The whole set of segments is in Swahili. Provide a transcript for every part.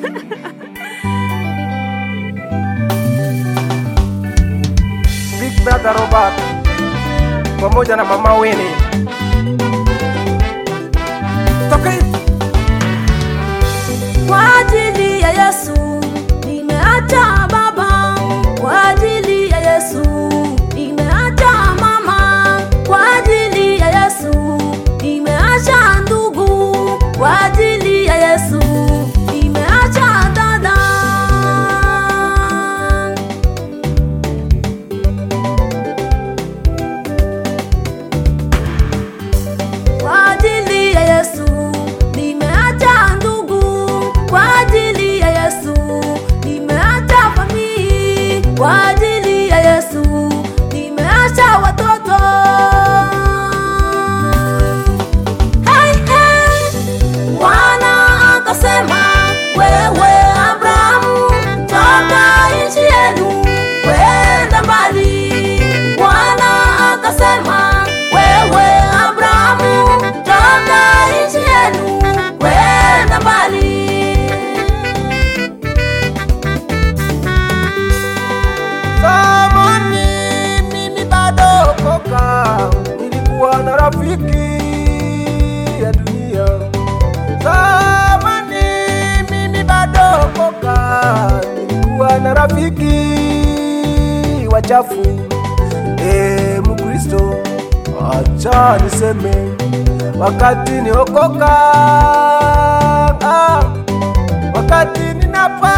Big Brother Robert pamoja na mama Winnie. Toka hivi. Kwa ajili ya Yesu nimeacha baba, kwa ajili ya Yesu nimeacha mama, kwa ajili ya Yesu nimeacha ndugu, kwa ajili ya Yesu nimeacha dada. Kwa ajili ya Yesu nimeacha ndugu, kwa ajili ya Yesu nimeacha familia, kwa ajili ya Yesu nimeacha watoto. Hey, hey. Bwana akasema, wewe Abrahamu, toka nchi yenu kwenda mbali. Bwana akasema, wewe Abrahamu, toka nchi yenu kwenda mbali. Zamani mimi bado koka, nilikuwa na rafiki ya dunia. Zamani mimi bado koka, nilikuwa na rafiki wachafu. E, Mkristo, acha niseme, wakati niokoka, ah, wakati ninapata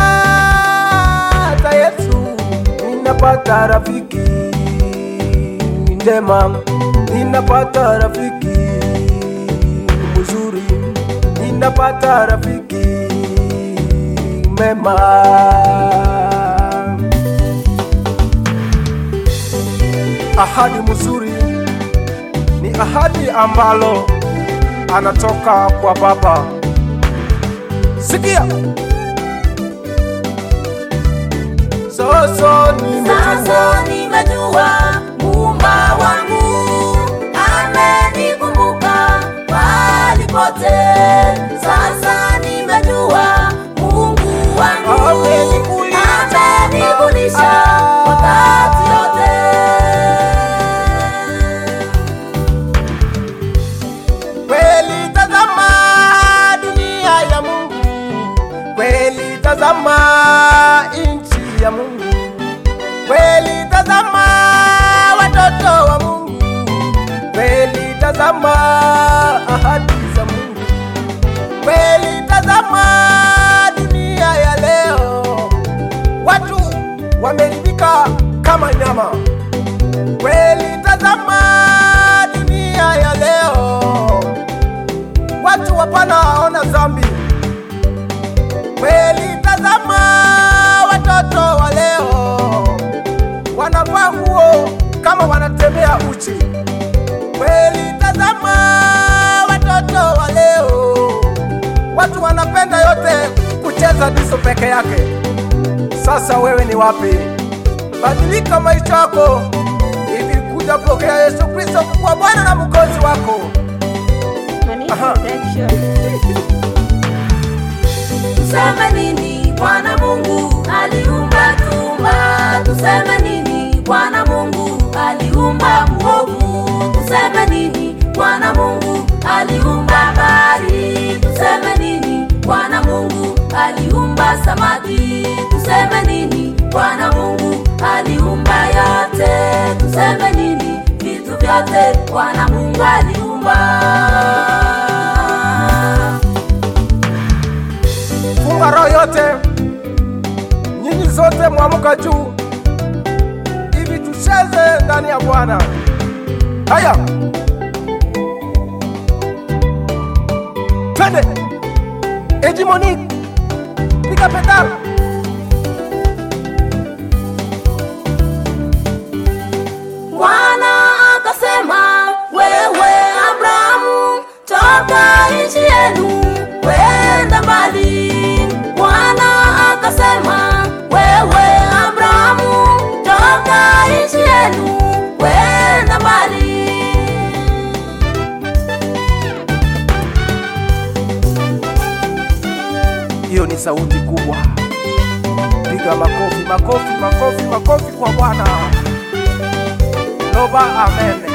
Yesu, ninapata rafiki njema, ninapata rafiki mzuri, ninapata rafiki mema. Ahadi mzuri ni ahadi ambalo anatoka kwa Baba. Sikia. Sasa nimejua Sasa nimejua muumba wangu amenikumbuka pali pote. Sasa nimejua Mungu wangu Amenikulisha. amenikulisha wakati yote. kweli, tazama dunia ya Mungu, kweli tazama nchi ya Mungu, kweli tazama watoto wa Mungu, kweli tazama ahadi za Mungu, kweli tazama dunia ya leo, watu wameridhika kama nyama. Kweli tazama dunia ya leo, watu hapana waona dhambi. Kweli tazama watoto wa leo, wanavaa nguo kama wanatembea uchi. Kweli tazama watoto wa leo, watu wanapenda yote kucheza diso peke yake. Sasa wewe ni wapi? Badilika maisha yako ili kuja pokea Yesu Kristo kuwa Bwana na Mwokozi wako. Aha. Tuseme nini Bwana Mungu aliumba tumba? Tuseme nini Bwana Mungu aliumba mwovu? Tuseme nini Bwana Mungu aliumba bahari? Tuseme nini Bwana Mungu aliumba samaki? Tuseme nini Bwana Mungu aliumba yote? Tuseme nini vitu vyote Bwana Mungu aliumba? Funga roho yote, nyinyi zote mwamuka juu, hivi tucheze ndani ya Bwana. Haya, twende Ejimoni, piga pedal. Bwana akasema, wewe Abrahamu, toka nchi yenu kwenda mbali. Bwana akasema, wewe Abrahamu, toka nchi yenu kwenda mbali. Hiyo ni sauti kubwa. Piga makofi, makofi, makofi, makofi kwa Bwana. Loba, amen.